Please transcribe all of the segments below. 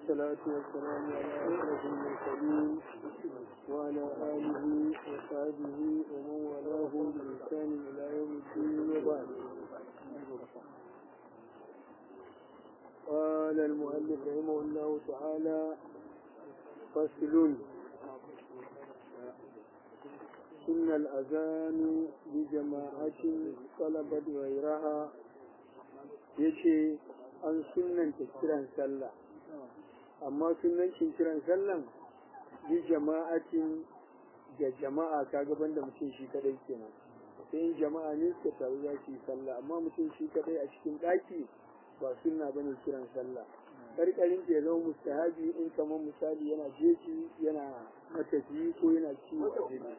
والصلاة والسلام على أشرف المرسلين وعلى آله وصحبه ومن والاه بإحسان إلى يوم الدين وبعد قال المؤلف رحمه الله تعالى فصل سن الأذان بجماعة طلبت غيرها yace an sunanta kiran sallah amma sunancin kiran sallan bi jama'atin da jama'a ka gaban da mutum shi kadai kenan sai in jama'a ne suka taru za su yi sallah amma mutum shi kadai a cikin ɗaki ba sunna bane kiran sallah karkarin ke zama mustahabi in kamar misali yana jeji yana matafiyi ko yana ciwo a jini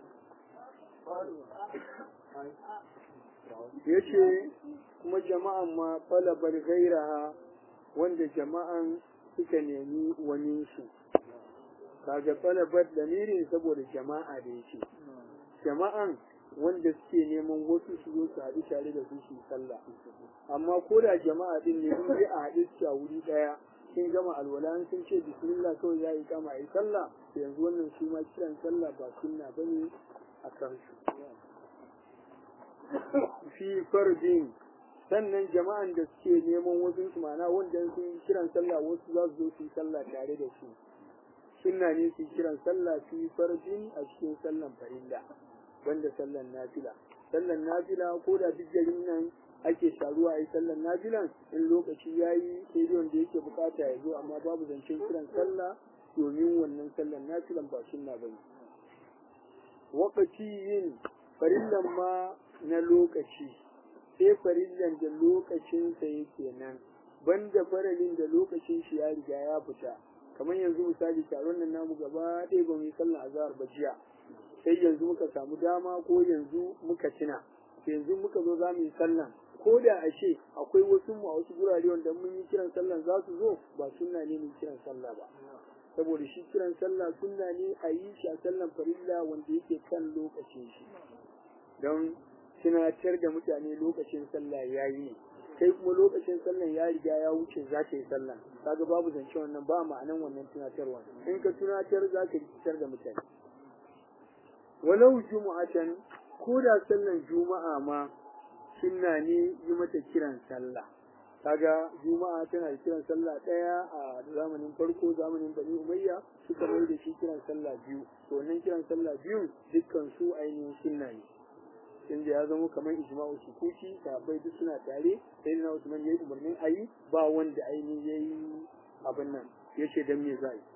ya ce kuma jama'an ma falabar gairaha wanda jama'an suka nemi waninsu kaga falabar lamirin saboda jama'a da yake jama'an wanda suke neman wasu su zo su haɗu tare da su su sallah amma ko da jama'a din ne in a haɗu su a wuri ɗaya sun gama alwala sun ce bismillah kawai za a yi kama a yi sallah yanzu wannan su ma kiran sallah ba sunna bane a kansu fi fardin sannan jama'an da suke neman wasu su mana wanda sun kiran sallah wasu za su zo su yi sallah tare da su sunna ne su kiran sallah fi fardin a cikin sallan farilla banda sallan nafila sallan nafila ko da duk garin nan ake taruwa a yi sallan nafilan in lokaci ya yi sai dai wanda yake bukata ya zo amma babu zancen kiran sallah domin wannan sallan nafilan ba sunna bane wakati yin farillan ma na lokaci sai farillan da lokacinsa yake nan banda faralin da lokacin shi ya riga ya fita kamar yanzu misali taron nan namu gaba ɗaya ba mu yi sallan azhar ba jiya sai yanzu muka samu dama ko yanzu muka tuna yanzu muka zo za mu yi sallan ko da a ce akwai wasu mu a wasu gurare wanda mun yi kiran sallan za su zo ba sunna ne mu kiran sallah ba saboda shi kiran sallah sunna ne a yi shi a sallan farilla wanda yake kan lokacin shi don tunatar da mutane lokacin sallah ya yi kai kuma lokacin sallah ya riga ya wuce za ka yi sallah kaga babu zance wannan ba ma'anan wannan tunatarwa in ka tunatar za ka rikitar da mutane walau juma'atan ko da sallan juma'a ma sunna ne yi mata kiran sallah kaga juma'a tana da kiran sallah daya a zamanin farko zamanin bani umayya suka mai da shi kiran sallah biyu to wannan kiran sallah biyu dukkan su ainihin sunna ne inda ya zama kamar ijma'u sukuti sahabbai duk suna tare sai na Usman yayi umarnin ayi ba wanda ainihin yayi abin nan yace dan me zai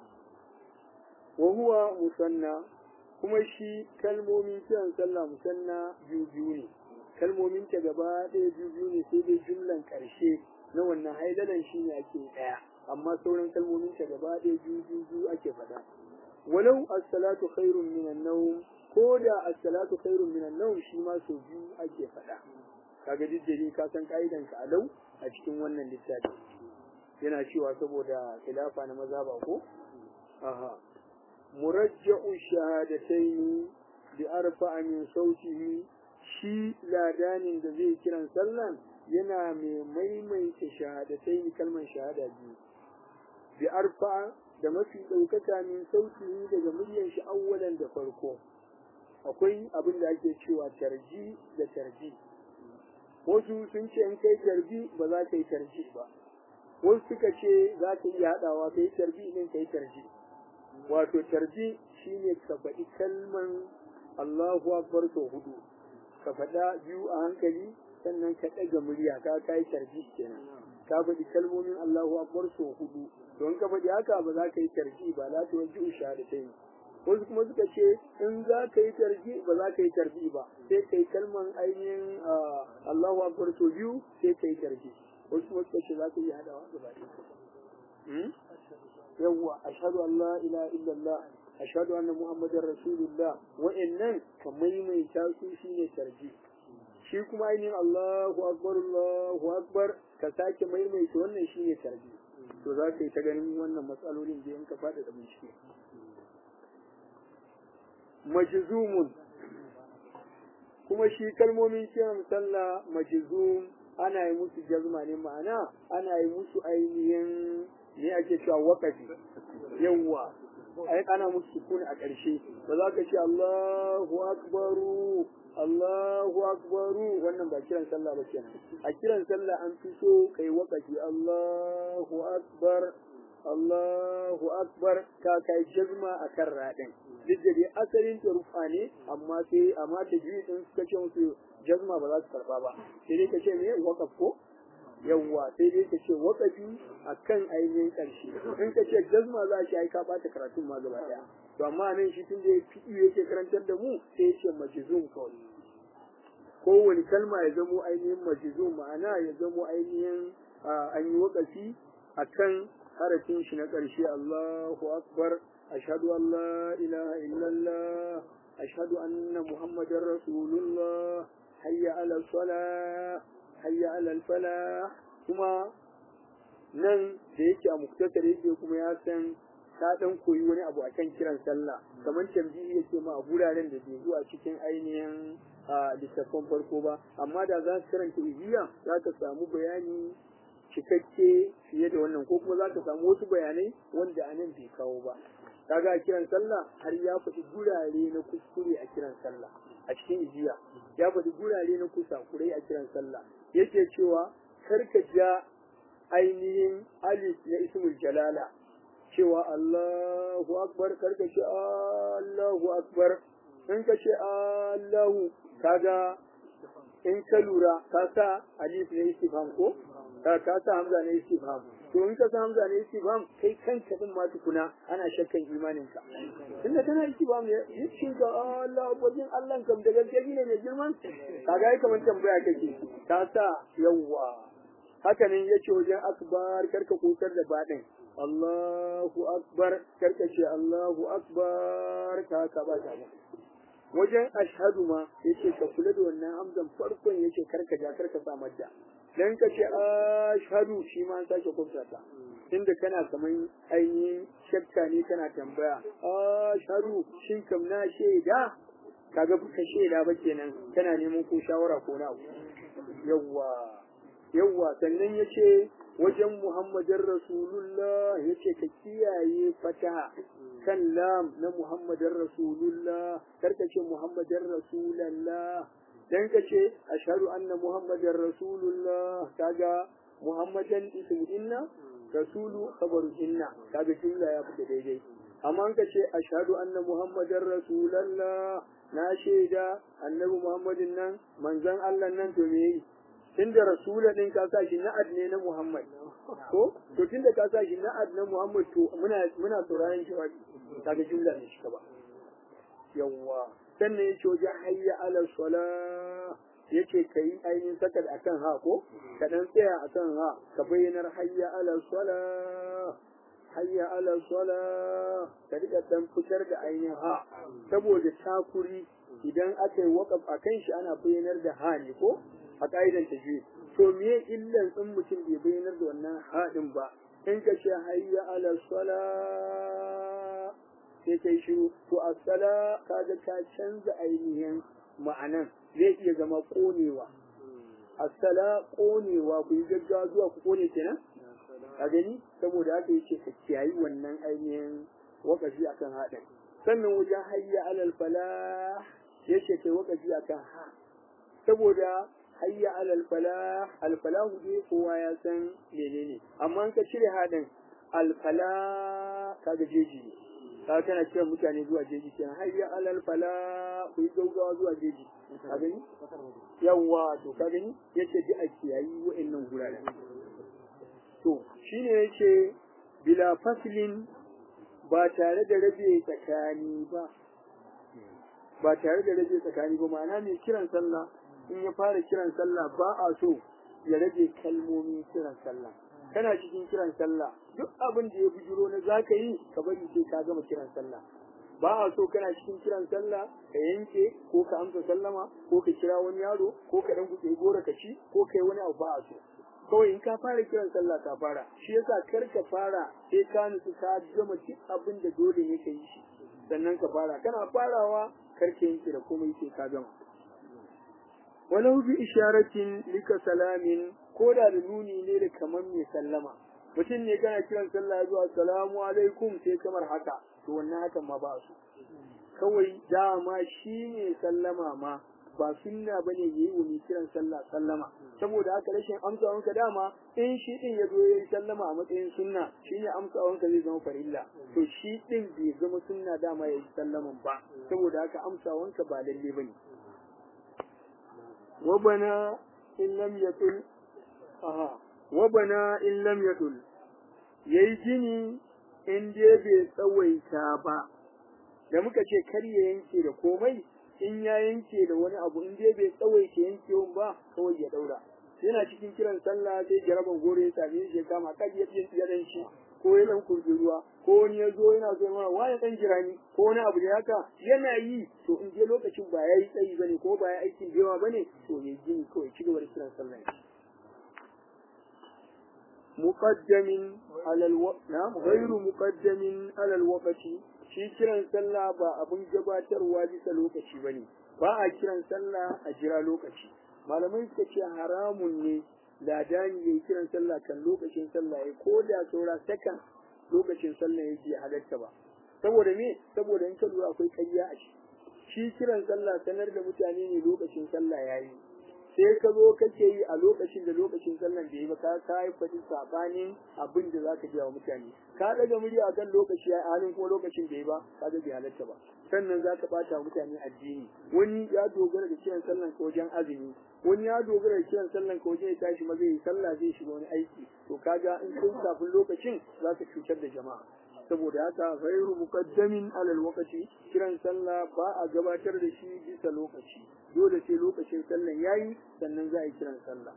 wa huwa musanna kuma shi kalmomin kiran sallah musanna biyu biyu ne kalmomin ta gaba ɗaya biyu biyu ne sai dai jumlan ƙarshe na wannan haidalan shi ne ake ɗaya amma sauran kalmomin ta gaba ɗaya biyu biyu biyu ake faɗa walau as-salatu khairun minan nawm ko da as-salatu khairun minan nawm shi ma so biyu ake faɗa kaga diddare ka san kaidan ka alau a cikin wannan littafi yana cewa saboda khilafa na maza ba ko aha murajja'u shahadatayn bi arfa'a min sautihi shi ladanin da zai kiran sallan yana mai maimaita shahadatai kalmar shahada biyu bi arfa da mafi ɗaukaka min sauti daga muryar shi awwalan da farko akwai abin da ake cewa tarji da tarji wasu sun ce in kai tarbi ba za ka yi tarji ba wasu suka ce za ka iya haɗawa ka yi tarbi ɗin ka yi tarji wato tarji shine ka faɗi kalman Allahu akbar sau hudu ka faɗa biyu a hankali sannan ka ɗaga murya ka kai tarji kenan ka faɗi kalmomin Allahu akbar so hudu don ka faɗi haka ba za ka yi tarji ba la ta wajen shahadatai wasu kuma suka ce in za ka yi tarji ba za ka yi tarji ba sai ka yi kalman ainihin Allahu akbar so biyu sai ka yi tarji wasu kuma suka ce za ka yi haɗawa gaba ɗaya yawwa ashhadu an la ilaha illallah ashhadu anna muhammadar rasulullah wa'annan ka maimaita su shine tarji shi kuma ainihin Allahu akbar Allahu akbar ka sake maimaita wannan shine tarji to za ka yi ta ganin wannan matsalolin da in ka fada da bincike majzumun kuma shi kalmomin kiran sallah majzum ana yi musu jazma ne ma'ana ana yi musu ainihin ne ake cewa waqafi yawwa ai ana musu sukuni a ƙarshe ba za ka ce Allahu akbaru Allahu akbaru wannan ba kiran sallah ba kenan a kiran sallah an fi so kai waqafi Allahu akbar Allahu akbar ka kai jazma akan radin duk da dai asalin ta rufa ne amma sai amma ta ji din suka ce musu jazma ba za su karba ba sai dai ka ce me waqaf ko yawwa sai dai ka ce waqafi akan ainihin karshe in ka ce jazma za shi ai ka bata karatun ma gaba daya to amma nan shi tun da fi'i yake karantar da mu sai ya ce majzum kawai kowane kalma ya zamo ainihin majzum ma'ana ya zamo ainihin an yi waqafi akan harafin shi na ƙarshe Allahu akbar ashhadu an la ilaha illallah ashhadu anna muhammadar rasulullah hayya ala salah hayya ala falah kuma nan da yake a muktasar yake kuma ya san ta dan koyi wani abu akan kiran sallah kamar tambihi yake ma a guraren da bai zuwa cikin ainihin littattafan farko ba amma da za su karanta ijiya za ka samu bayani cikakke fiye da wannan ko kuma za ka samu wasu bayanai wanda a nan bai kawo ba kaga a kiran sallah har ya faɗi gurare na kuskure a kiran sallah a cikin ijiya ya faɗi gurare na kusakurai a kiran sallah yake cewa karka ja ainihin alif na ismul jalala cewa Allahu akbar karka ce Allahu akbar in ka ce Allahu kaga in ka lura ka sa alif na istifham ko ka ka sa hamza na istifham to in ka sa hamza na istifham kai kanka din ma tukuna ana shakkan imanin ka tunda kana istifham ne yace ga Allah wajen Allah kam da gaske ne mai girman kaga ai kamar tambaya kake ka sa yawwa haka nan yace wajen akbar karka kusar da badin Allahu akbar karka ce Allahu akbar ka ka ba ta wajen ashhadu ma yace ka kula da wannan hamzan farkon yace karka ja karka sa madda dan ka ce ashhadu shi ma an sake kumsa ta inda kana kaman ainihin shakka ne kana tambaya ashhadu shin kam na shaida kaga ka shaida ba kenan kana neman ko shawara ko na yawwa yawwa sannan yace wajen muhammadin rasulullah yace ka kiyaye fataha kan lam na muhammadin rasulullah karka ce muhammadin rasulallah dan ka ce ashhadu anna muhammadin rasulullah kaga muhammadan ismu inna rasulu khabaru inna kaga jumla ya fita daidai amma ka ce ashhadu anna muhammadin rasulallah na shaida annabi muhammadin nan manzon Allah nan to me tunda rasula din ka sa shi na'ad ne na Muhammad ko to tunda ka sa shi na'ad na Muhammad to muna muna sauraron shi wani kaga jumla ne shi ba yawa sannan yace wajen hayya ala sala yace kai ainihin sakar akan ha ko ka dan tsaya akan ha ka bayyanar hayya ala sala hayya ala sala ka rika dan fitar da ainihin ha saboda takuri idan aka yi waƙaf akan shi ana bayyanar da ha ne ko a ƙa'idan tajwid to me illan in mutum bai bayyanar da wannan haɗin ba in ka ce hayya ala sala sai kai shiru to a sala kaga ka canza ainihin ma'anan zai iya zama konewa a sala konewa ku yi gaggawa zuwa ku kone kenan a gani saboda haka yace ka kiyayi wannan ainihin wakafi akan haɗin sannan wajen hayya alal falah yace kai wakafi akan ha saboda hayya alal falah al falahu dai kowa ya san menene amma in ka cire hadin al falah kaga jeji ne kaga kana kiran mutane zuwa jeji kenan hayya alal falah ku yi gaugawa zuwa jeji ka gani yawa to ka gani yace ji a kiyayi wa'annan guraren to shine yace bila faslin ba tare da rabe tsakani ba ba tare da rabe tsakani ba ma'ana mai kiran sallah in ya fara kiran sallah ba a so ya rage kalmomin kiran sallah kana cikin kiran sallah duk abin da ya bujiro na zaka yi ka bari sai ka gama kiran sallah ba a so kana cikin kiran sallah ka yanke ko ka amsa sallama ko ka kira wani yaro ko ka dan kuɗe gora ka ci ko kai wani abu ba a so kawai in ka fara kiran sallah ka fara shi yasa kar ka fara sai ka nutsu ka gama duk abin da dole ne ka yi shi sannan ka fara kana farawa kar ka yanke da komai sai ka gama walau bi isharatin lika salamin ko da da nuni ne da kamar mai sallama mutum ne kana kiran sallah zuwa assalamu alaikum sai kamar haka to wannan hakan ma ba su kawai dama shi ne sallama ma ba sunna bane yayi wa mai kiran sallah sallama saboda haka rashin amsawanka dama in shi din ya zo yayi sallama a matsayin sunna shine amsawanka zai zama farilla to shi din bai zama sunna dama yayi sallaman ba saboda haka amsawanka ba lalle bane wa bana in lam yatul aha wa bana in lam yatul yayi gini in dai bai tsawaita ba da muka ce kar ya yanke da komai in ya yanke da wani abu in dai bai tsawaita yankewan ba kawai ya daura yana cikin kiran sallah sai jaraban gore ya same shi ya kama kan ya ya dan shi ko ya dan kurbi ruwa ko wani ya zo yana zo mana waya dan jirani ko wani abu da haka yana yi to in je lokacin ba yayi tsayi bane ko ba ya aikin da yawa bane to ya gini kawai ci gaba da kiran sallah muqaddamin ala alwaqt na ghayru muqaddamin ala alwaqti shi kiran sallah ba abun gabatarwa bisa lokaci bane ba a kiran sallah a jira lokaci malamai suka ce haramun ne ladani ya kiran sallah kan lokacin sallah ya ko da saura sakan lokacin sallah ya ji halatta ba saboda me saboda in ka lura akwai ƙarya a shi shi kiran sallah sanar da mutane ne lokacin sallah yayi sai ka zo kake yi a lokacin da lokacin sallan da yi ba ka kai fadi sabanin abin da zaka ji wa mutane ka daga murya akan lokaci a halin kuma lokacin da yi ba ka ga bai halatta ba sannan zaka bata mutane addini wani ya dogara da kiran sallan ka wajen azumi wani ya dogara da kiran sallan ka wajen ya tashi ma zai yi sallah zai shiga wani aiki to kaga in kai kafin lokacin zaka cutar da jama'a saboda haka ghairu muqaddamin alal waqti kiran sallah ba a gabatar da shi bisa lokaci dole sai lokacin sallan yayi sannan za a yi kiran sallah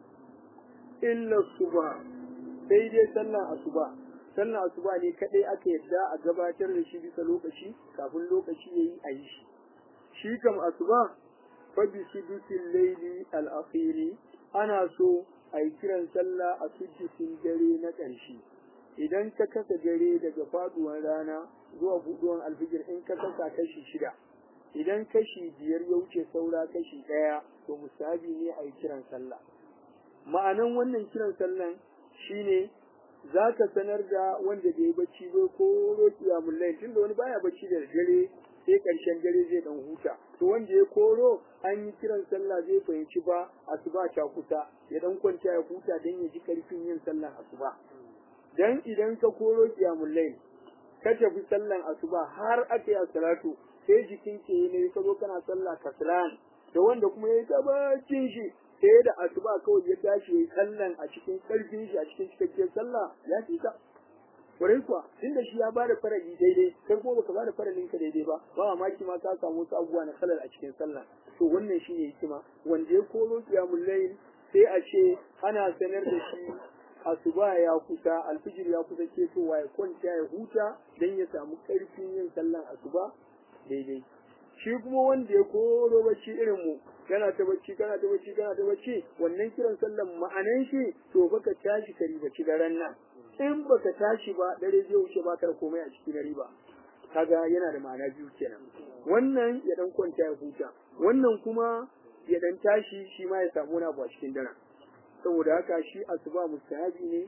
illa subha sai dai sallan asuba sallan asuba ne kadai aka yadda a gabatar da shi bisa lokaci kafin lokaci yayi a yi shi shi kam asuba fa bi sidusil layli al akhiri ana so a yi kiran sallah a sujjin dare na ƙarshe idan ka kasa dare daga faduwar rana zuwa buduwan alfijir in ka kasa kashi shida idan kashi biyar ya wuce saura kashi ɗaya to musabi ne a yi kiran sallah ma'anan wannan kiran sallan shine za ka sanar da wanda bai yi bacci ba ko roki ya mullai tunda wani baya bacci da dare sai ƙarshen dare zai dan huta to wanda ya koro an yi kiran sallah zai fahimci ba asuba ta kusa ya dan kwanta ya huta dan ya ji karfin yin sallan asuba dan idan ka koro kiyamul layl ka tafi sallan asuba har aka yi salatu sai jikin ke ne ka zo kana sallah kaslan da wanda kuma yayi tabacin shi sai da asuba kawai ya tashi yayi sallan a cikin karfin shi a cikin cikakken sallah ya fi ka kwarai kuwa tunda shi ya bada farali daidai kai kuma baka bada faralin ka daidai ba ba mamaki ma ka samu wasu abubuwa na kalal a cikin sallah to wannan shine hikima wanda ya koro kiyamul layl sai a ce ana sanar da shi asuba ya kusa alfijir ya kusa ketowa ya kwanta ya huta dan ya samu karfin yin sallan asuba daidai shi kuma wanda ya koro bacci irin mu kana ta bacci kana ta bacci kana ta bacci wannan kiran sallan ma'anan shi to baka tashi ka ribaci daren nan in baka tashi ba dare zai wuce ba kar komai a cikin riba kaga yana da ma'ana biyu kenan wannan ya dan kwanta ya huta wannan kuma ya dan tashi shi ma ya samu wani abu a cikin daren saboda haka shi asuba mustahabi ne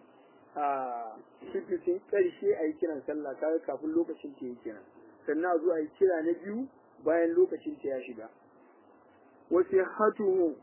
a cikin karshe a yi kiran sallah kaga kafin lokacin ta yi kiran sannan a zo a yi kira na biyu bayan lokacin ta ya shiga wasu hatu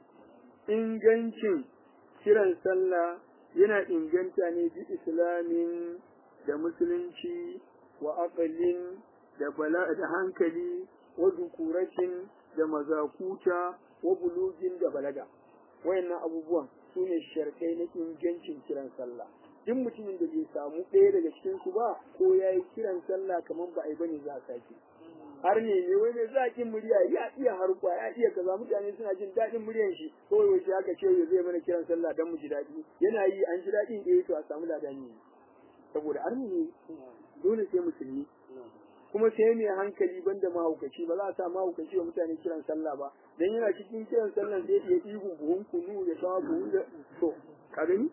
ingancin kiran sallah yana inganta ne bi islamin da musulunci wa aqalin da bala da hankali wa zukuratin da mazakuta wa bulugin da balaga wayannan abubuwan su ne sharkai na ingancin kiran sallah duk mutumin da bai samu ɗaya daga cikin su ba ko ya yi kiran sallah kamar ba a yi bane za a sake har ne ne wai mai zaƙin murya ya iya harkwa ya iya kaza mutane suna jin daɗin muryan shi ko yaushe aka ce ya zai mana kiran sallah dan mu ji daɗi yana yi an ji daɗin eh to a samu ladani ne saboda arni ne dole sai musulmi kuma sai mai hankali banda mahaukaci ba za a sa mahaukaci wa mutane kiran sallah ba dan yana cikin kiran sallah zai iya ihu buhun kunu ya kawo buhun da to ka gani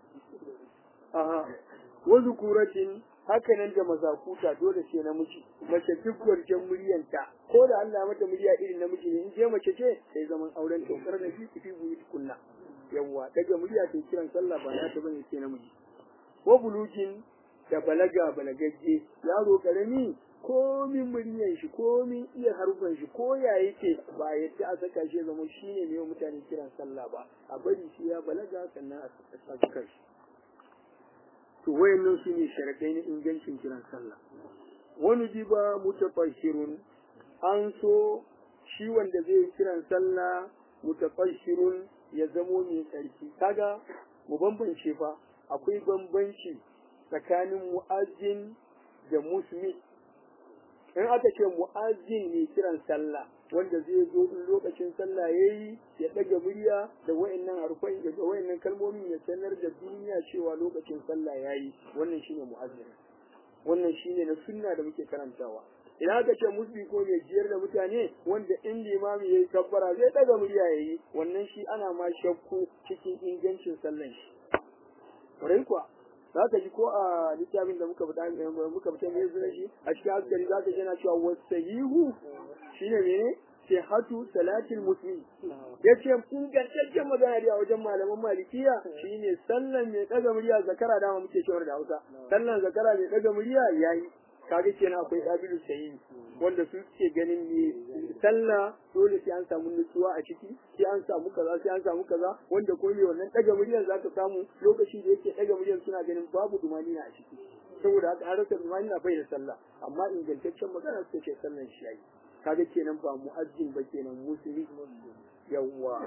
aha wa zukuratin haka nan da mazakuta dole sai namiji mace duk gwarjen muryanta ko da Allah mata murya irin namiji ne in je mace ce sai zaman auren to kar da fi fi buyi kunna yawa daga murya ta kiran sallah ba za ta bane sai namiji wa bulugin da balaga balagagge yaro karami komin muryan shi komin iya harufan shi ko ya yake ba yadda a saka shi zama shi ne ne mutane kiran sallah ba a bari shi ya balaga sannan a saka shi to wayannan su ne sharaɗai na ingancin kiran sallah wani jiba mutafashirun an so shi wanda zai kiran sallah mutafashirun ya zamo mai tsarki kaga mu bambance fa akwai bambanci tsakanin mu'azzin da musmi in aka ce mu'azzin mai kiran sallah wanda zai zo in lokacin sallah yayi ya daga murya da wayannan harfai da wayannan kalmomin ya sanar da duniya cewa lokacin sallah yayi wannan shine mu'azzin wannan shine na sunna da muke karantawa idan aka ce musbi ko mai jiyar da mutane wanda in limami yayi kabbara zai daga murya yayi wannan shi ana ma shakku cikin ingancin sallan shi Kwarai kuwa, za ka ji ko a littafin da muka fita muka fita mai zuwa shi a cikin askari za ka ji yana cewa wasahihu shine mene sihatu salatil muslim yace ingantaccen magana da wajen malaman malikiya shine sallan mai daga murya zakara dama muke cewa da Hausa sallan zakara mai daga murya yayi kaga kenan akwai kabilu sayi wanda su suke ganin ne sallah dole sai an samu nutsuwa a ciki sai an samu kaza sai an samu kaza wanda ko ne wannan daga muryar zaka samu lokacin da yake daga muryar suna ganin babu dumani a ciki saboda haka an rasa dumani na bai da sallah amma ingantaccen magana suka ce sallan shi yayi kaga kenan ba mu'azzin ba kenan musulmi yawwa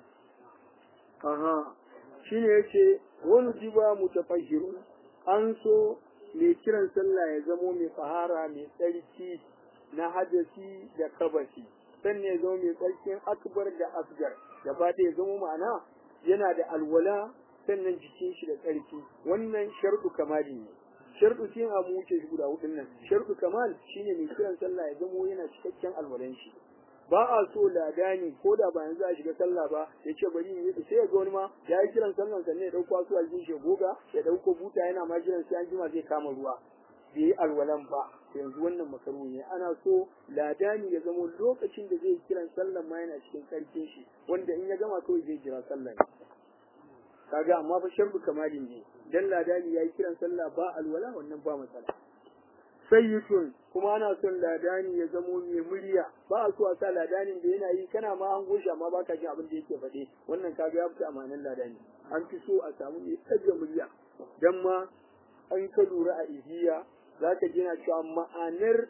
aha shine yace wani jiba mutafahirun an so mai kiran sallah ya zamo mai fahara mai tsarki na hadasi da kabasi sannan ya zama mai tsarkin akbar da asgar gaba ya zama ma'ana yana da alwala sannan jikin shi da tsarki wannan sharɗu kamali ne sharɗu shi a mu wuce shi guda hudun nan sharɗu kamal shine mai kiran sallah ya zamo yana cikakken alwalan shi ba a so ladani ko da ba yanzu a shiga sallah ba ya ce bari yi sai ya ga wani ma ya yi kiran sallan sannan ya dauko asu aljin shi goga ya dauko buta yana ma jiran sai an jima zai kama ruwa bai yi alwalan ba yanzu wannan makaru ne ana so ladani ya zama lokacin da zai kiran sallan ma yana cikin karfin shi wanda in ya gama kawai zai jira sallah kaga amma fa sharbu kamalin ne dan ladani ya yi kiran sallah ba alwala wannan ba matsala sayyitun kuma ana son ladani ya zamo mai murya ba a so a sa ladanin da yana yi kana ma an goshi amma baka jin abin da yake faɗe wannan kaga ya fita amanan ladani an fi so a samu mai tsaye murya dan ma an ka lura a ihiya za ka ji na cewa ma'anar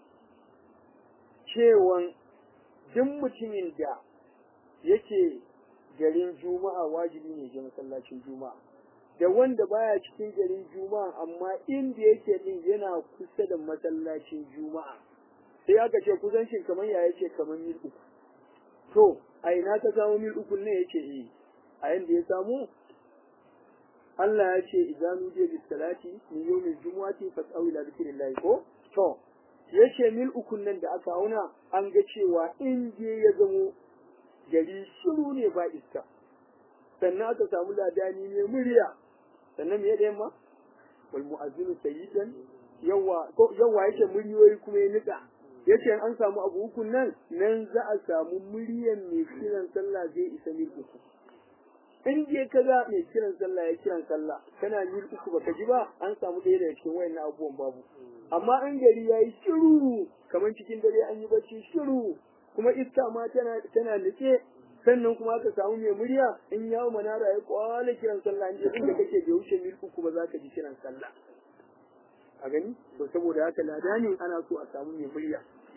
cewan duk mutumin da yake garin juma'a wajibi ne je masallacin juma'a da wanda baya cikin garin juma'a amma inda yake din yana kusa da masallacin juma'a sai aka ce kusancin kamar ya yace kamar mil uku to a ina ka samu mil uku ne yace eh a yanda ya samu Allah ya ce idan nuje bis salati min yawmil jumu'ati fas'au ila dhikrillah ko to yace mil uku nan da aka auna an ga cewa in je ya zamo gari shiru ne ba iska sannan aka samu ladani ne murya sannan me da yamma wal mu'azzinu sayyidan yawa ko yawa yake muryoyi kuma ya nika yace an samu abu uku nan nan za a samu muryan mai kiran sallah zai isa mil uku in je ka ga mai kiran sallah ya kiran sallah kana mil uku baka ji ba an samu ɗaya daga cikin wayannan abubuwan babu amma an gari yayi shiru kamar cikin dare an yi bacci shiru kuma iska ma tana tana nutse sannan kuma aka samu mai murya in yawo manara ya kwala kiran sallah in je inda kake bai wuce mil uku ba za ka ji kiran sallah a gani to saboda haka ladani ana so a samu mai murya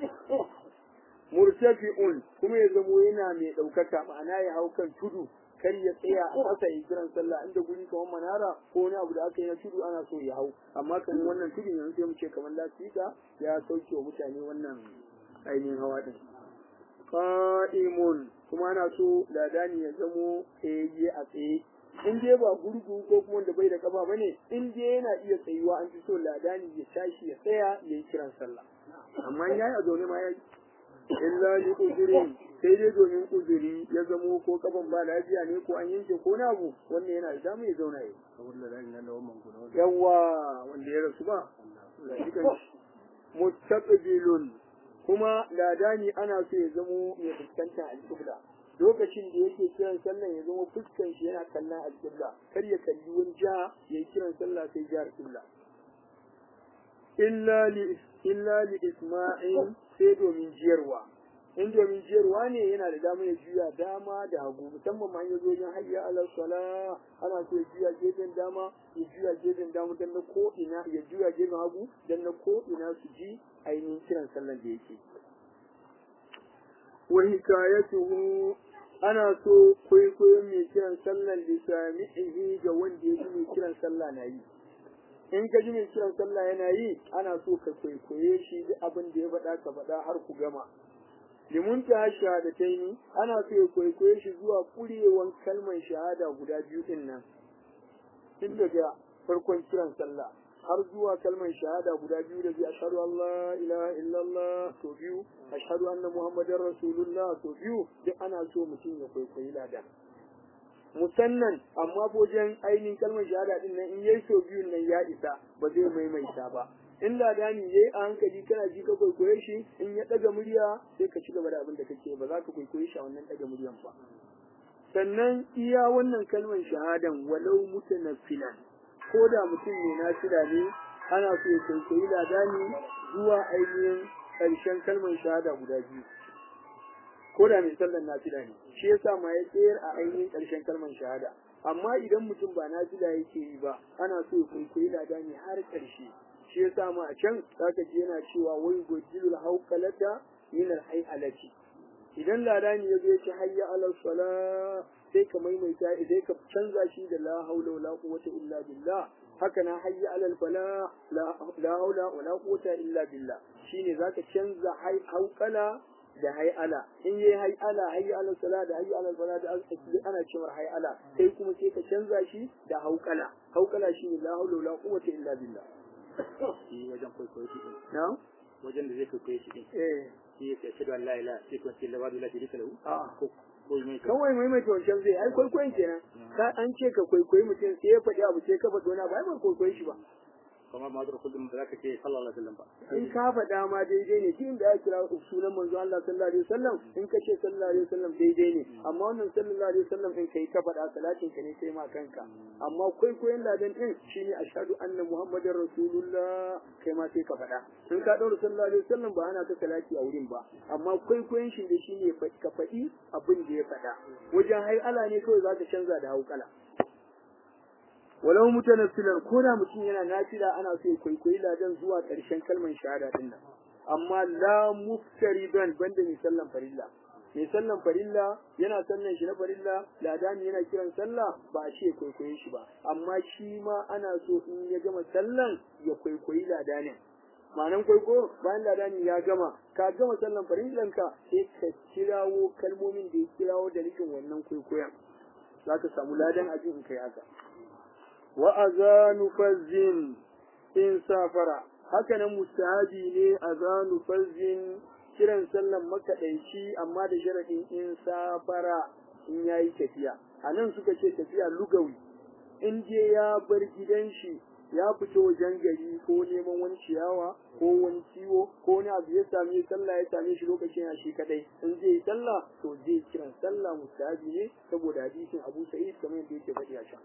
murtafi'un kuma ya zamo yana mai ɗaukaka ma'ana ya hau kan tudu kar ya tsaya a ƙasa ya kiran sallah inda guri kamar manara ko wani abu da aka yi na tudu ana so ya hau amma kan wannan tudu yanzu sai mu ce kamar lasika ya sauke wa mutane wannan ainihin hawa din qa'imun kuma ana so ladani ya zamo tsayayye a tsaye in dai ba gurgu ko kuma wanda bai da kafa bane in dai yana iya tsayuwa an fi so ladani ya tashi ya tsaya ya yi kiran sallah amma yayi a zaune ma yayi illa li uzurin sai dai domin uzuri ya zamo ko kafan ba lafiya ne ko an yanke ko na abu wannan yana da dama ya zauna yi yawa wanda ya rasu ba mustaqbilun kuma ladani ana so ya zamo mai fuskantar alƙibla lokacin da yake kiran sallah ya zama fuskan shi yana kallon alƙibla kar ya kalli wani ja ya yi kiran sallah sai jihar alƙibla illa li illa li isma'il sai domin jiyarwa in domin jiyarwa ne yana da dama ya juya dama da hagu musamman ma ya zo wajen hayya ala sala ana so ya juya gefen dama ya juya gefen dama dan na ko ina ya juya gefen hagu dan na ko ina su ji ainihin kiran sallan da yake wa hikayatuhu ana so kwaikwayon mai kiran sallan da sami'ihi ga wanda ya ji mai kiran sallah na yi in ka ji mai kiran sallah yana yi ana so ka kwaikwaye shi duk abin da ya faɗa ka faɗa har ku gama limun ta shahadataini ana so ya kwaikwaye shi zuwa kurewan kalmar shahada guda biyu din nan tun daga farkon kiran sallah har zuwa kalmar shahada guda biyu da biyu ashhadu an la ilaha illallah to biyu ashhadu anna muhammadar rasulullah to biyu duk ana so mutum ya kwaikwayi ladan musannan amma wajen ainihin kalmar shahada din nan in yayi so biyun nan ya isa ba zai maimaita ba in ladani yayi a hankali kana ji ka kwaikwaye shi in ya daga murya sai ka ci gaba da abin da kake ba za ka kwaikwaye shi a wannan daga muryan ba sannan iya wannan kalmar shahadan walau mutanaffilan ko da mutum ne na shida ne ana so ya kwaikwayi ladani zuwa ainihin ƙarshen kalmar shahada guda biyu ko da mai sallar nafila ne shi yasa ma ya tsayar a ainihin ƙarshen kalmar shahada amma idan mutum ba nafila yake yi ba ana so ya kwaikwayi ladani har ƙarshe shi yasa ma a can zaka ji yana cewa wai gojilul hauqalata min al idan ladani ya zo ya ce hayya ala sala sai ka maimaita sai ka canza shi da la haula wala quwwata illa billah haka na hayya ala fala la haula wala quwwata illa billah shine zaka canza hay hauqala da hay'ala in yayi hay'ala hayya ala sala da hayya ala fala da ana cewa hay'ala sai kuma sai ka canza shi da hauqala hauqala shine la haula wala quwwata illa billah shi wajen kwaikwayo shi din na wajen da zai kwaikwayo shi din eh shi ya ce da la ilaha sai kuma ce la wadu la sharika lahu a ko ko mai ka kawai maimaita wancan zai ai kwaikwayon kenan ka an ce ka kwaikwayi mutum sai ya faɗi abu sai ka faɗi wani abu ai ba kwaikwayi shi ba kamar ma da kullum ba za ka ce sallallahu alaihi wasallam ba in ka faɗa ma daidai ne duk da ya kira sunan manzo Allah sallallahu alaihi wasallam in ka ce sallallahu alaihi wasallam daidai ne amma wannan sallallahu alaihi wasallam in kai ka faɗa salatin ka ne kai ma kanka amma kwaikwayon ladan din shine ashhadu anna muhammadar rasulullah kai ma sai ka faɗa in ka ɗaura sallallahu alaihi wasallam ba ana ta salati a wurin ba amma kwaikwayon shi da shine ka faɗi abin da ya faɗa wajen hai ala ne kawai za ka canza da haukala walau mutanaffilan ko da mutum yana nafila ana so ya kwaikwayi ladan zuwa ƙarshen kalmar shahada din nan amma la muftaridan banda mai sallan farilla mai sallan farilla yana sallan shi na farilla ladani yana kiran sallah ba a ce kwaikwaye shi ba amma shi ma ana so in ya gama sallan ya kwaikwayi ladanin ma'anan kwaiko bayan ladani ya gama ka gama sallan farillanka sai ka kirawo kalmomin da ya kirawo da nufin wannan kwaikwayon za ka samu ladan abin in kai haka wa azanu fazzin in safara haka nan mustahabi ne azanu fazzin kiran sallan makaɗaici amma da sharadin in safara in yayi tafiya a nan suka ce tafiya lugawi in je ya bar gidan shi ya fito wajen gari ko neman wani ciyawa ko wani ciwo ko wani abu ya same sallah ya same shi lokacin ya shi kadai in zai yi sallah to zai kiran sallah mustahabi ne saboda hadisin Abu Sa'id kamar yadda yake faɗi a can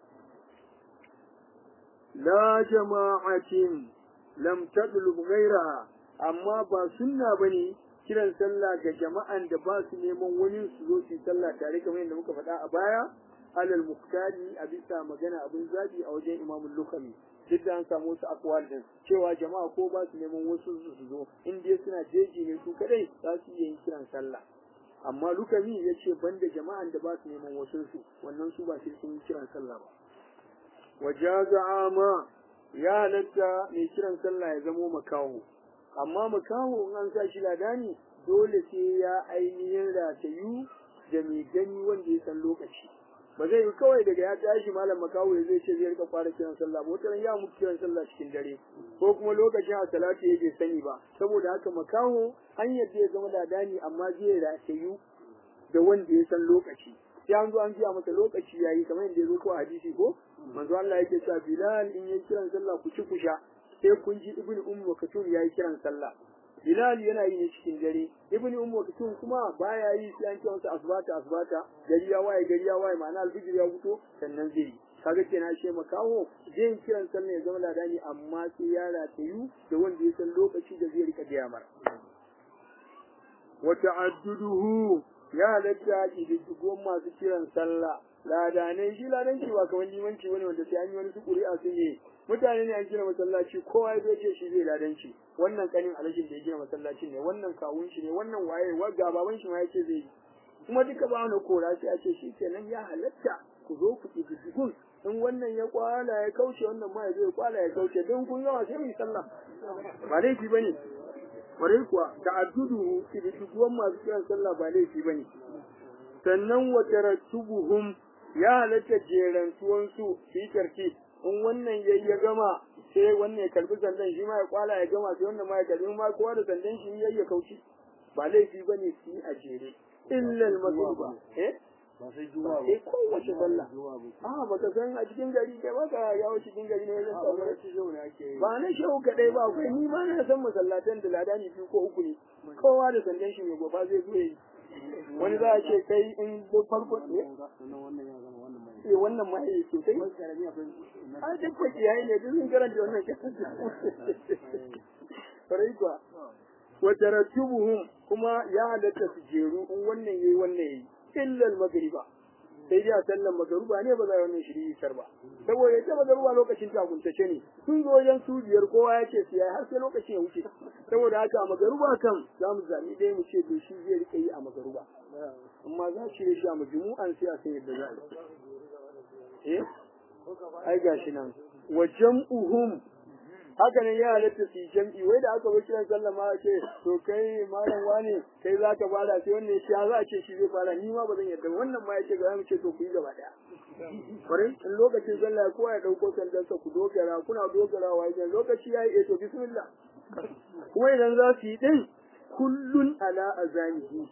la jama'atin lam tadlub ghayraha amma ba sunna bane kiran sallah ga jama'an da ba su neman wani su zo su yi sallah tare kamar yadda muka faɗa a baya alal muktari a bisa magana abin zabi a wajen imamul lukami duk da an samu wasu akwal din cewa jama'a ko ba su neman wasu su zo in dai suna jeji ne su kadai za su iya yin kiran sallah amma lukami ya ce banda jama'an da ba su neman wasu su wannan su ba sai sun yi kiran sallah ba wajaza ama ya halatta mai kiran sallah ya zamo makaho amma makaho in an sa shi ladani dole sai ya ainihin ratayu da mai gani wanda ya san lokaci ba zai yi kawai daga ya tashi malam makawo ya zai ce zai rika fara kiran sallah ba wata ya mutu kiran sallah cikin dare ko kuma lokacin a salatu ya bai sani ba saboda haka makaho hanyar da ya zama ladani amma zai ratayu da wanda ya san lokaci sai an zo an biya masa lokaci yayi kamar yadda ya zo ko a hadisi ko manzo Allah yake cewa Bilal in yayi kiran sallah ku ci ku sha sai kun ji Ibn Umm Maktum yayi kiran sallah Bilal yana yi ne cikin dare Ibn Umm Maktum kuma baya yi sai an ce masa asbata asbata gari ya waye gari ya waye ma'ana alfijir ya fito sannan zai yi kaga kenan shi makaho zai kiran sallah ya zama ladani amma sai ya ratayu da wanda ya san lokaci da zai rika biya mara wa ta'adduduhu ya halatta kididdigon masu kiran sallah ladanai shi ladanci ba kamar limanci wani wanda sai an yi wani su ƙuri'a sun yi mutane ne an gina masallaci kowa ya ce shi zai ladanci wannan kanin alashin da ya gina masallaci ne wannan kawun shi ne wannan waye wa baban shi ma ya ce zai yi kuma duka ba wani kora sai a ce shi kenan ya halatta ku zo ku kididdigun in wannan ya kwala ya kauce wannan ma ya zo ya kwala ya kauce don kun yawa sai mu yi sallah ba laifi bane kwarai kuwa ta'addudu kididdigon masu kiran sallah ba laifi bane sannan wa tarattubuhum ya halatta jerantuwan su fi tarki in wannan yayi ya gama sai wannan ya karbi sandan shi ma ya kwala ya gama sai wannan ma ya karbi ma kowa da sandan shi yayi ya kauce ba laifi bane su yi a jere illa al-magruba eh ba sai juma'a sai kowace sallah a baka san a cikin gari kai baka yawo cikin gari ne zan samu ba na shehu kadai ba akwai ni ma na san masallatan da ladani biyu ko uku ne kowa da sandan shi mai goba zai zo yi wani za a ce kai in da farko ne eh wannan ma eh sosai a duk ko kiyaye ne duk sun karanta wannan farai kuwa wa tarattubuhum kuma ya halatta su jeru in wannan yayi wannan yayi illa al-maghriba sai dai a sallan magaruba ne ba za a wannan shiri sar ba saboda ita magaruba lokacin ta guntace ne sun zo wajen su biyar kowa ya ce su yayi har sai lokacin ya wuce saboda haka a magaruba kan za mu zaɓi ɗaya mu ce to shi zai rika yi a magaruba amma za shi shi a majmu'an sai a san yadda za a yi eh ai gashi nan wa jam'uhum haka ne ya halatta su yi jam'i wai da aka bar kiran sallah ma ce to kai malam wane kai za ka fara sai wannan ya ce za a ce shi zai fara ni ma ba zan yarda wannan ma ya ce ga mu ce to ku yi gaba daya kwarai in lokacin sallah kowa ya dauko sandansa ku dogara kuna dogarawa idan lokaci ya yi eh to bismillah kuma idan za su yi din kullun ala azanihi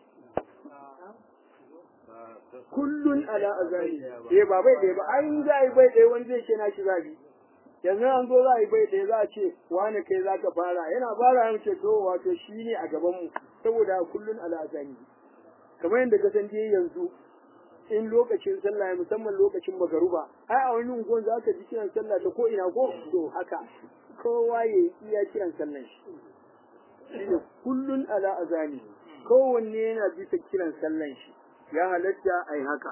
kullun ala azanihi eh ba bai ɗaya ba ai za a yi bai ɗaya wani zai ce na shi zabi yanzu an zo za a yi bai ɗaya za a ce wani kai za ka fara yana fara ya ce to wato shi ne a gabanmu saboda kullun ala azanihi kamar yadda ka san dai yanzu in lokacin sallah musamman lokacin magaruba ai a wani unguwan za ka ji kiran sallah ta ko ina ko to haka kowa ya yi iya kiran sallan shi shine kullun ala azani kowanne yana bisa kiran sallan shi ya halatta ai haka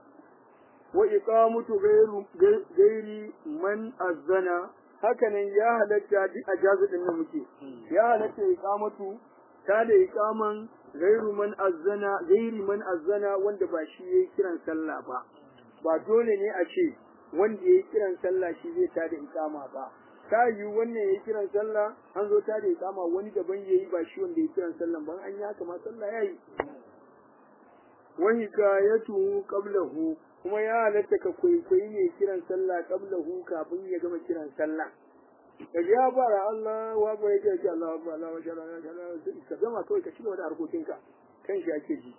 wa iqamatu ghairu ghairi man azana hakanan ya halatta duk ajazu din nan muke ya halatta iqamatu ta da iqaman gairu man azzana gairi man azzana wanda ba shi yayi kiran sallah ba ba dole ne a ce wanda yayi kiran sallah shi zai ta da iqama ba ta yi wannan yayi kiran sallah an zo ta da iqama wani daban yayi ba shi wanda yayi kiran sallah ban an yi haka ma sallah yayi wa hikayatu qablahu kuma ya halatta ka kwaikwayi ne kiran sallah qablahu kafin ya gama kiran sallah ka ji ya fara Allah wa ba yake ce Allah wa Allah wa shala shala ka gama kawai ka cigaba da harkokinka kan shi ake ji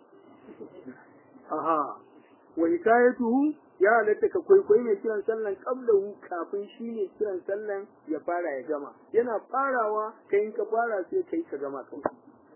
aha wa hikayatuhu ya halatta ka kwaikwayi mai kiran sallan qablahu kafin shi ne kiran sallan ya fara ya gama yana farawa kai in ka fara sai kai ka gama kawai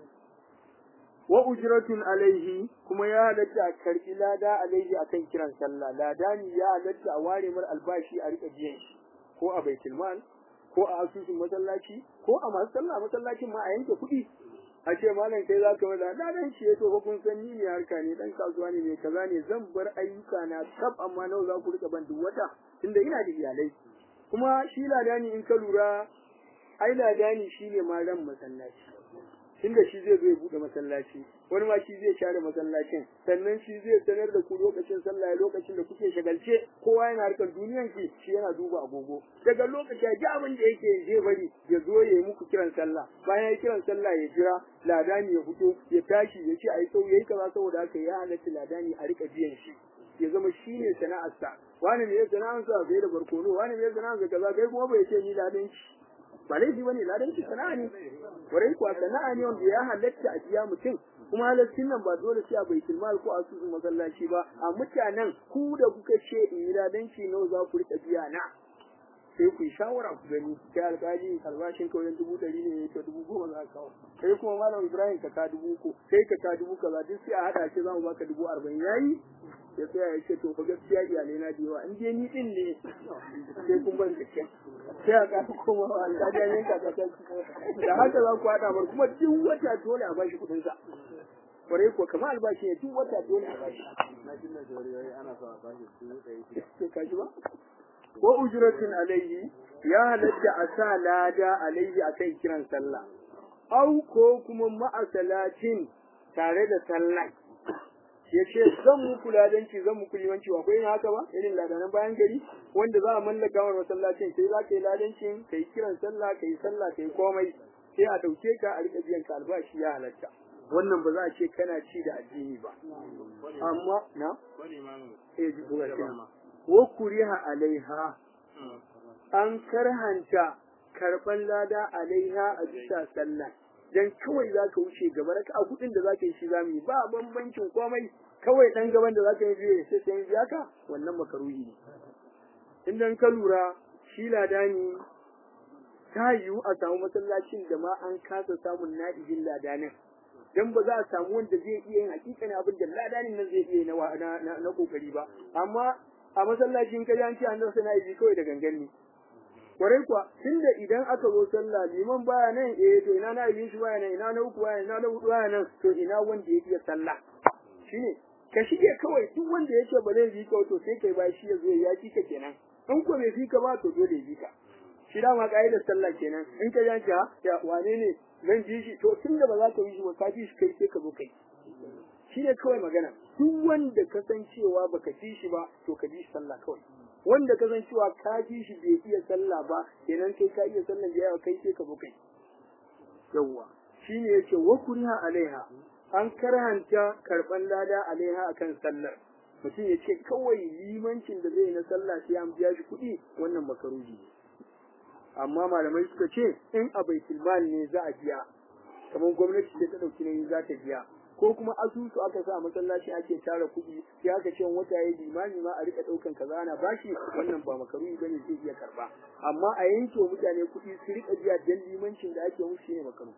wa ujratun alaihi kuma ya halatta a karbi lada alaihi akan kiran sallah lada ne ya halatta a ware mar albashi a rika biyan shi ko a baitul mal ko a asusun masallaci ko a masu sallah masallacin ma a yanke kuɗi a ce malam kai za ka wada na dan shi to kun san ni ne harka ne dan kasuwa ne mai kaza ne zan bar ayyuka na kaf amma nawa za ku rika ban duk wata tunda ina da iyalai kuma shi ladani in ka lura ai ladani shine ma ran masallaci tunda shi zai zo ya bude masallaci wani ma shi zai share masallacin sannan shi zai sanar da ku lokacin sallah lokacin da kuke shagalce kowa yana harkar duniyan ki shi yana duba agogo daga lokaci ya ji abin da yake zai bari ya zo ya yi muku kiran sallah bayan ya kiran sallah ya jira ladani ya fito ya tashi ya ce ai sau yayi kaza saboda haka ya halatta ladani a rika biyan shi ya zama shi ne sana'arsa wani ne sana'arsa bai da barkono wani ne sana'arsa kaza kai kuma bai ce ni ladanci ba laifi bane ladanci sana'a ne warai kuwa sana'a ne wanda ya halatta a biya mutum kuma halaccin nan ba dole sai a baitul mal ko asusun masallaci ba a mutanen ku da kuka ce in yi ladanci nawa za ku rika biya na sai ku yi shawara ku gani kai alƙali albashin ka wajen dubu ɗari ne to dubu goma za ka kawo kai kuma malam ibrahim ka ka dubu uku kai ka ka dubu kaza duk sai a haɗa ce za mu baka dubu arba'in yayi ya tsaya ya ce to fa gaskiya iyalai na da yawa in dai ni din ne sai kun ban gaskiya sai a ƙasa koma wa alƙali ya yanka ka da haka za ku haɗa mar kuma duk wata dole a bashi kuɗin sa kwarai ko kamar albashi ne duk wata dole a bashi na jin da jawari ana so a bashi dubu ɗari shida sai ka ji ba wa ujratin alayhi ya halatta a sa lada alayhi akan kiran sallah au ko kuma ma'asalatin tare da sallah ya ce zan muku ladanci zan muku limanci akwai yin haka ba irin ladanan bayan gari wanda za a mallaka wa masallacin sai za ka yi ladancin ka yi kiran sallah ka yi sallah ka yi komai sai a ɗauke ka a riƙa biyan ka albashi ya halatta wannan ba za a ce kana ci da addini ba amma na wani imamu eh ji buga da kenan. ma wa kuriha alaiha an karhanta karban lada alaiha a bisa sallah dan kawai za ka wuce gaba raka a kudin da za ka yi shi zamu yi ba bambancin komai kawai dan gaban da za ka yi biye sai sai biya ka wannan makaruhi ne idan ka lura shi ladani ta yiwu a samu masallacin da ma an kasa samun na'ibin ladanin dan ba za a samu wanda zai iya yin hakikanin abin da ladanin nan zai iya yi na wa- na na- na kokari ba amma a masallacin kaji an ce an rasa na'ibi kawai da gangan ne kwarai kuwa tunda idan aka zo sallah liman baya nan eh to ina na'ibin shi baya nan ina na uku baya nan ina na hudu baya nan to ina wanda ya iya sallah shine ka shige kawai duk wanda ya ce ba zai bi ka to sai kai ba shi ya zo ya fi ka kenan in ko bai fi ka ba to dole ya bi ka shi dama ka'idar sallah kenan in ka ji ha ya wane ne zan ji shi to tunda ba za ka yi shi ba ka ji shi kai sai ka zo kai shi ne kawai magana duk wanda ka san cewa baka ji shi ba to ka ji shi sallah kawai wanda ka san cewa ka ji shi bai iya sallah ba kenan kai ka iya sallah da yawa kai sai ka zo kai yawwa shine yace wa kuriha alaiha an karhanta karban lada alaiha akan sallar mutum ya ce kawai limancin da zai na sallah sai an biya shi kuɗi wannan makaruji ne amma malamai suka ce in a baitul mal ne za a biya kamar gwamnati ce ta dauki nauyi za ta biya ko kuma asusu aka sa a masallaci ake tara kuɗi sai aka ce wata yayi limami ma a rika daukan kaza ana bashi wannan ba makaruhi bane zai iya karba amma a yanke wa mutane kuɗi su rika biya dan limancin da ake musu shine makaruhi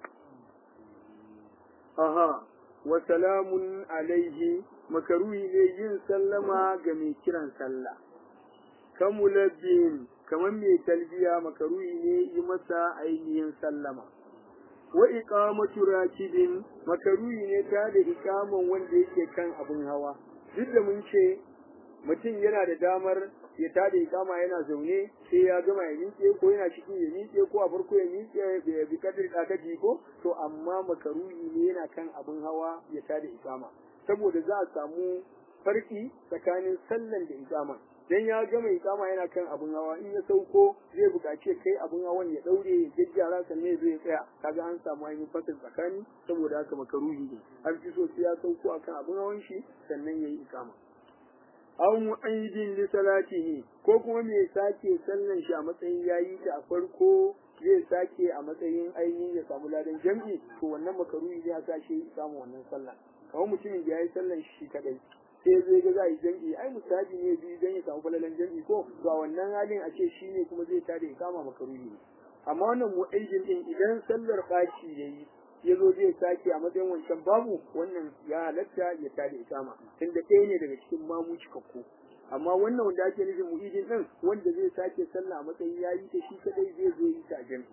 aha wa salamun alaihi makaruhi ne yin sallama ga mai kiran sallah kamulabbin kamar mai talbiya makaruhi ne yi masa ainihin sallama wa iqamatu rakibin makaruhi ne ta da iqaman wanda yake kan abin hawa duk da mun ce mutum yana da damar ya tada iqama yana zaune sai ya gama ya miƙe ko yana cikin ya miƙe ko a farko ya miƙe ya bi kadir ɗakaji ko to amma makaruhi ne yana kan abin hawa ya tada iqama saboda za a samu farki tsakanin sallan da iqama dan ya gama iqama yana kan abun hawa in ya sauko zai buƙaci kai abun hawan ya daure ya jajjara sannan zai tsaya kaga an samu ainihin fasil tsakani saboda haka makaruhi ne an fi so sai ya sauko akan abun hawan shi sannan yayi iqama aw mu'aidin li salatihi ko kuma me sake sallan shi a matsayin yayi ta a farko zai sake a matsayin ainihin ya samu ladan jam'i to wannan makaruhi ne ya sake samu wannan sallah kamar mutumin da yayi sallan shi kadai sai zai ga za a yi jam'i ai musabi ne biyu dan ya samu falalan jam'i ko to a wannan halin a ce shi ne kuma zai tada ya kama makaruhi ne amma wannan mu'aidin din idan sallar baci yayi ya zo zai sake a matsayin wancan babu wannan ya halatta ya tada ya kama tunda ɗaya ne daga cikin mamu cikakku amma wannan wanda ake nufin mu'idin din wanda zai sake sallah a matsayin yayi ta shi kadai zai zo yi ta a jam'i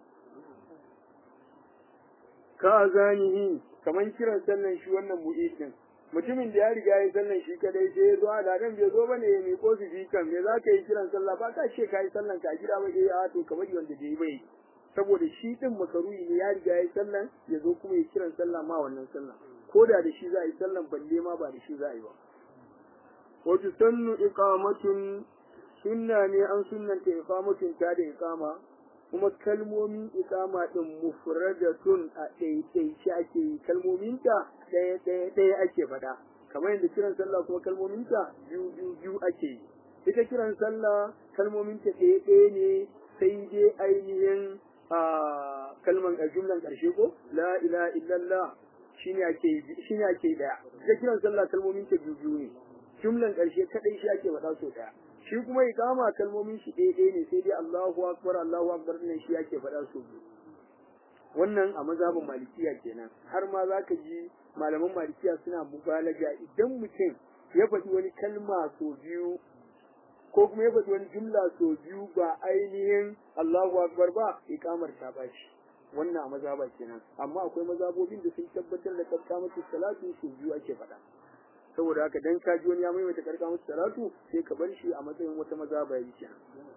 ka azanihi kaman kiran sallan shi wannan mu'idin mutumin da ya riga ya sallan shi kadai sai ya zo a ladan bai zo bane ya miko su fi kan me za ka yi kiran sallah ba ka ce ka yi sallan ka a gida ba eh a to kamar wanda bai bai saboda shi din makaruhi ne ya riga ya yi sallan ya zo kuma ya kiran sallah ma wannan sallan ko da da shi za a yi sallan balle ma ba da shi za a yi ba wa tusannu iqamatun sunna ne an sunnanta iqamatun ta da iqama kuma kalmomin iqama din mufradatun a ɗaiɗaice ake yi kalmominta ɗaya ɗaya ɗaya ake faɗa kamar yadda kiran sallah kuma kalmominta biyu biyu biyu ake yi ita kiran sallah kalmominta ɗaya ɗaya ne sai dai ainihin a kalman a jumlan ƙarshe ko la ilaha illallah shine ake shine ake ɗaya ita kiran sallah kalmominta biyu biyu ne jumlan ƙarshe kaɗai shi ake faɗa so ɗaya shi kuma iqama kalmomin shi ɗaya ɗaya ne sai dai Allahu akbar Allahu akbar ne shi yake faɗa so biyu wannan a mazhabin malikiya kenan har ma zaka ji malaman malikiya suna mubalaga idan mutum ya faɗi wani kalma so biyu ko kuma ya faɗi wani jumla so biyu ba ainihin Allahu akbar ba iqamar ta bashi wannan a mazhaba kenan amma akwai mazhabobin da sun tabbatar da kakkamatu salatu so biyu ake faɗa saboda haka dan ka ji wani ya maimaita kakkamatu salatu sai ka bar shi a matsayin wata mazhaba yi kenan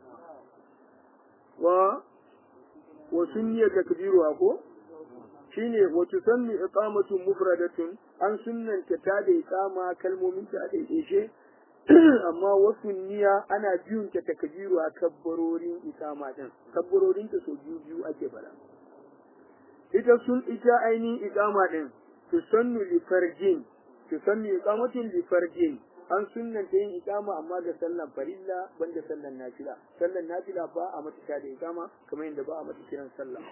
wa wa sunniya takbiru ko shine wa tusanni iqamatu mufradatun an sunnanta ta da iqama kalmomin ta da ishe amma wasu niyya ana biyun ta takbiru a kabbarorin iqama din kabbarorin ta so biyu biyu ake fara ita sun ita ainihin iqama din tusannu li farjin tusannu iqamatin li farjin an sunnanta yin iqama amma ga sallan farilla banda sallan nafila sallan nafila ba a mata da iqama kamar yadda ba a mata kiran sallah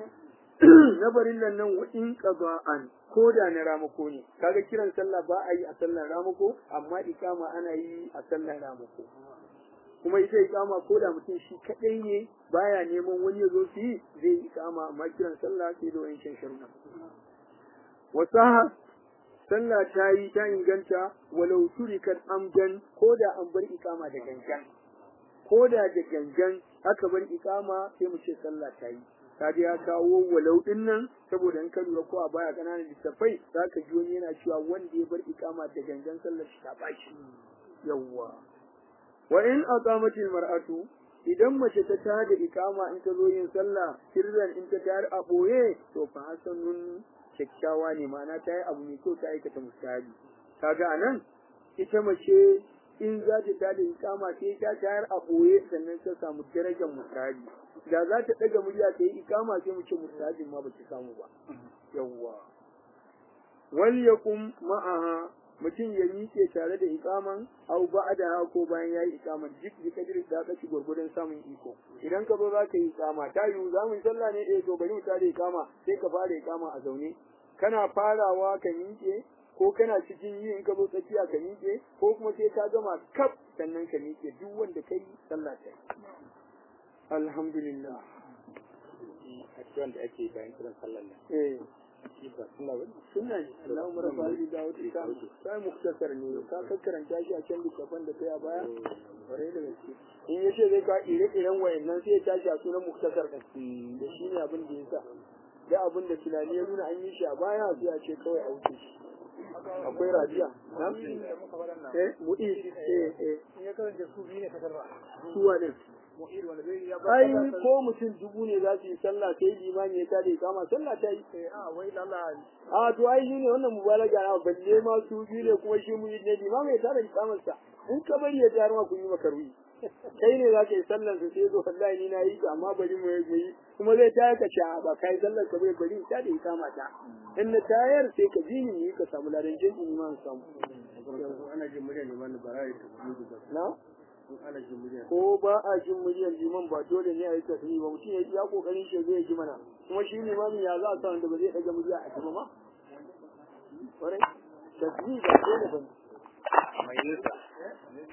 na farillan nan wa in qada'an ko da na ramako ne kaga kiran sallah ba a yi a sallan ramako amma iqama ana yi a sallan ramako kuma ita iqama ko da mutum shi kadai ne baya neman wani ya zo su yi zai yi iqama amma kiran sallah sai da wayan sharuɗa wasaha sallah ta yi ta inganta walau turikat amdan ko da an bar ikama da gangan ko da da gangan aka bar ikama sai mu ce sallah ta yi kaga ya kawo walau din nan saboda in ka lura ko a baya kananan littafai zaka ji wani yana cewa wanda ya bar ikama da gangan sallar shi ta bashi yawwa wa in aqamatil mar'atu idan mace ta tada ikama in ta zo yin sallah sirran in ta tayar a boye to fa hasanun kyakkyawa ne ma'ana ta yi abu mai kyau ta aikata mustahabi kaga anan ita mace in za ta tada ikama sai ta tayar a boye sannan ta samu darajar mustahabi da za ta daga murya ta yi ikama sai mu ce mustahabin ma ba ta samu ba yawwa wal yakum ma'aha mutum ya miƙe tare da ikaman au ba'da ko bayan yayi ikaman duk da kadir da ka ci gurgurdan samun iko idan ka zo za ka yi ikama ta yiwu za mu yi sallah ne eh to bari mu tare ikama sai ka fara ikama a zaune kana farawa ka miƙe ko kana cikin yi in ka zo tsakiya ka miƙe ko kuma sai ka gama kaf sannan ka miƙe duk wanda kai sallah ta alhamdulillah addu'an da ake bayan kiran sallar nan eh shi ba sunna ba sunna ne Allahumma rabbal bidawati ta sai muktasar ne ka karanta shi a can littafin da kai a baya bare da gaske in yace zai ka ire-iren wayannan sai ya tashi a sunan muktasar din da shi ne abin da ya sa da abin da tunani ya nuna an yi shi a baya sai a ce kawai a wuce shi akwai radiya na eh mu'i eh eh in ya karanta su biyu ne kasar ba suwa ne mu'ir wanda zai ya ai ko mutum dubu ne za su yi sallah sai limani ya tare kama sallah ta yi a wai lalla a to ai shi ne wannan mubalaga na balle ma su biyu ne kuma shi mu yi ne limami ya tare kamar sa in ka bari ya tayar ma kun yi makarwi kai ne za ka yi sallar sa sai zo wallahi ni na yi ka amma bari mu yi kuma zai tayar ka ce ba kai sallar ka bai bari ta da kama ta in na tayar sai ka ji ni ka samu ladan jin ni ma samu ana jin murya ne man bara ya tafi da na ana jin murya ko ba a jin muryar liman ba dole ne a yi tasiri ba mutum ya yi ya kokarin shi zai ji mana kuma shi limamin ya za a sa wanda ba zai daga murya a gaba ma kwarai tasiri ba dole ba ne mai nisa